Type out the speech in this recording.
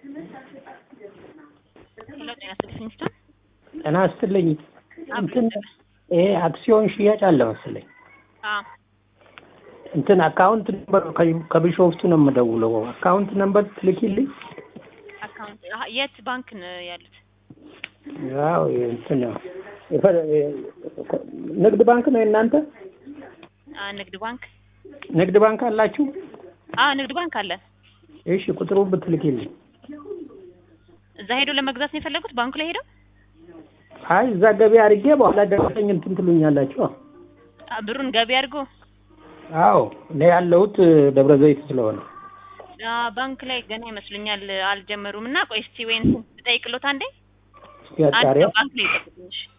ሄሎ ጤና ይስጥልኝ ሚስተር ጤና ይስጥልኝ። እንትን ይሄ አክሲዮን ሽያጭ አለ መሰለኝ። አዎ እንትን አካውንት ነምበር ከቢሾፍቱ ነው የምደውለው። አካውንት ነምበር ትልኪልኝ? አካውንት አሀ፣ የት ባንክ ነው ያሉት? ያው እንትን የፈ- ንግድ ባንክ ነው የእናንተ? አ ንግድ ባንክ ንግድ ባንክ አላችሁ? አዎ ንግድ ባንክ አለ። እሺ ቁጥሩን ብትልኪልኝ። እዛ ሄዶ ለመግዛት ነው የፈለጉት? ባንኩ ላይ ሄደው አይ እዛ ገቢ አድርጌ በኋላ ደረሰኝ እንትን ትሉኛላችሁ። አ፣ ብሩን ገቢ አድርጎ አዎ እኔ ያለሁት ደብረ ዘይት ስለሆነ አ፣ ባንክ ላይ ገና ይመስሉኛል አልጀመሩም። እና ቆይ እስቲ ወይን ትጠይቅሎት አንዴ እስኪ አንድ አጣሪያ ሰው ባንክ ላይ ይጠብቁኝ። እሺ።